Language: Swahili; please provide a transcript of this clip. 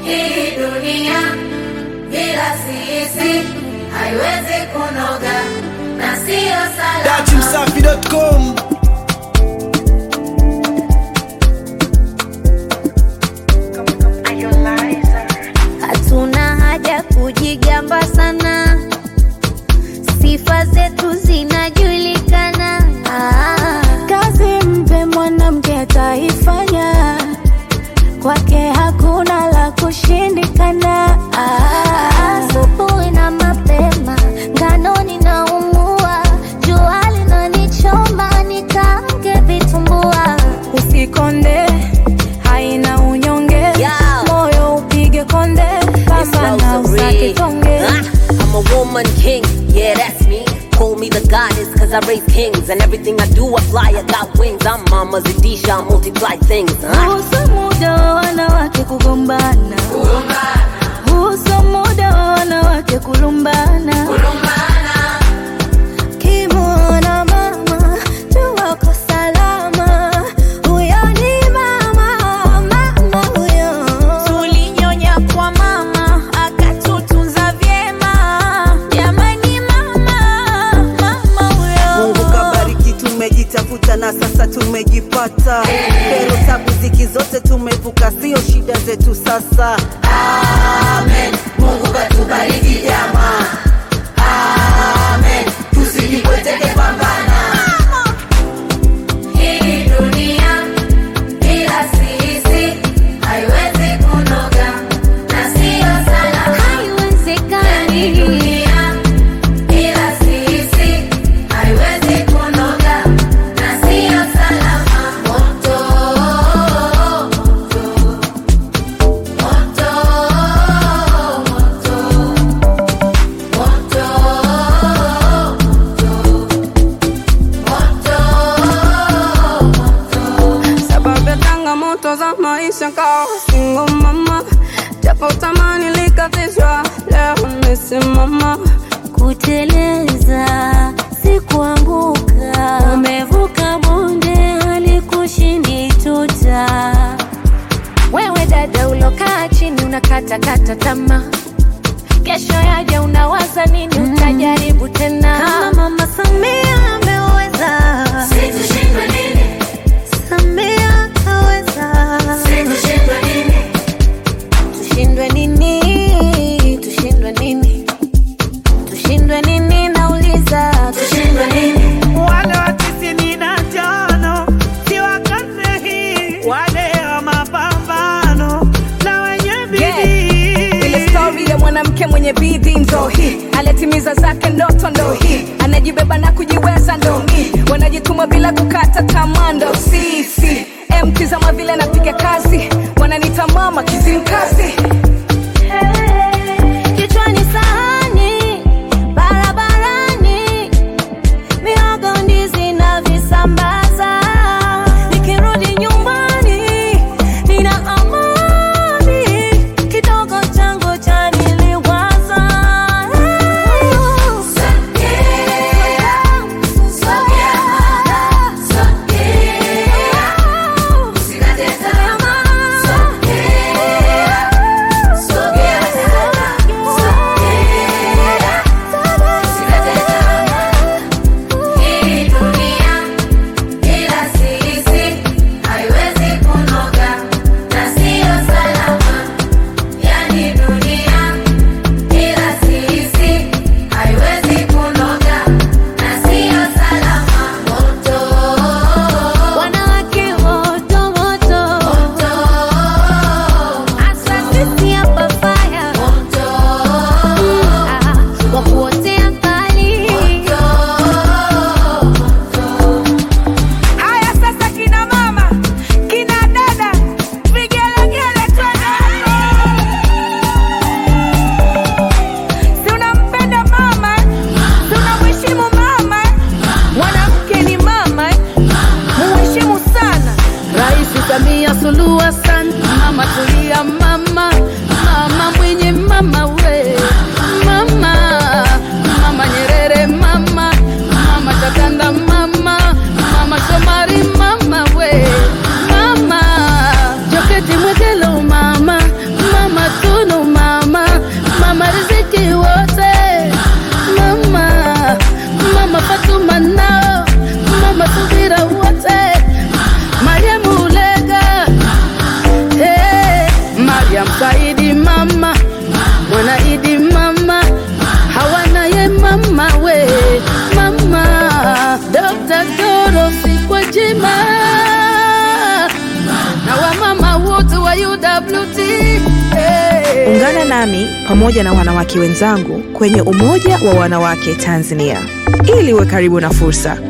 Hii dunia bila sisi haiwezi kunoga na siyo salama. Datimsafi.com Hatuna haja kujigamba sana, sifa zetu zinajulikana. Ah, Kazi mpe mwanamke ataifanya, kwake hakuna la kushindikana. ah, asubuhi na mapema ngano ninaumua, jua linanichoma nikaange vitumbua. Usikonde, haina unyonge, Yeah. moyo upige konde, kama na usake tonge. Ah, I'm a woman king, yeah, that's me. Call me the goddess, cause I raise kings. And everything I do, I fly, I got wings. I'm Mama Zadisha, I multiply things. Ah. Husu muda wa wanawake kugombana, husu muda wa wanawake kulumbana. Kimwona mama jua uko salama, huyo ni mama, mama huyo. Tulinyonya kwa mama akatutunza vyema, jamani mama, mama huyo. Mungu kabariki, tumejitafuta na sasa tumejipata. Pero tabu ziki zote tumevuka, sio shida zetu sasa. Amen. Mungu katubariki jamaa. Amen. Tusijipweteke pambana. Hii dunia bila sisi haiwezi kunoga na siyo salama. Hii Haiwezekani. dunia bila sisi haiwezi kunoga na siyo salama. Moto, moto, moto, sababu ya changamoto za maisha kawa single mama, japo tamani likatishwa, leo nimesimama. Kuteleza si kuanguka, umevuka bonde halikushindi tuta. Wewe dada ulokaa chini unakatakata tamaa, kesho yaja unawaza nini? Utajaribu tena kama Mama Samia ameweza, Situshindwe nini? Samia kaweza, Situshindwe nini? tushindwe nini? Tushindwe nini? Tushindwe nini? Nauliza, Tushindwe nini? wale wa tisini na tano si wa karne hii, wale wa mapambano na wenye bidii. Ile story ya mwanamke mwenye bidii ndo hii, alitimiza zake ndoto ndo hii, anajibeba na kujiweza ndo hii, wanajituma bila kukata tamaa ndo sisi. Mtizama vile napiga kazi, wananita mama kizimkazi. kichwani sahani, barabarani, mihogo, ndizi na visambaza. Nikirudi nyumbani, nina amani, kidogo changu chaniliwaza. Usikate tamaa. WT. Hey. Ungana nami pamoja na wanawake wenzangu kwenye Umoja wa Wanawake Tanzania ili uwe karibu na fursa,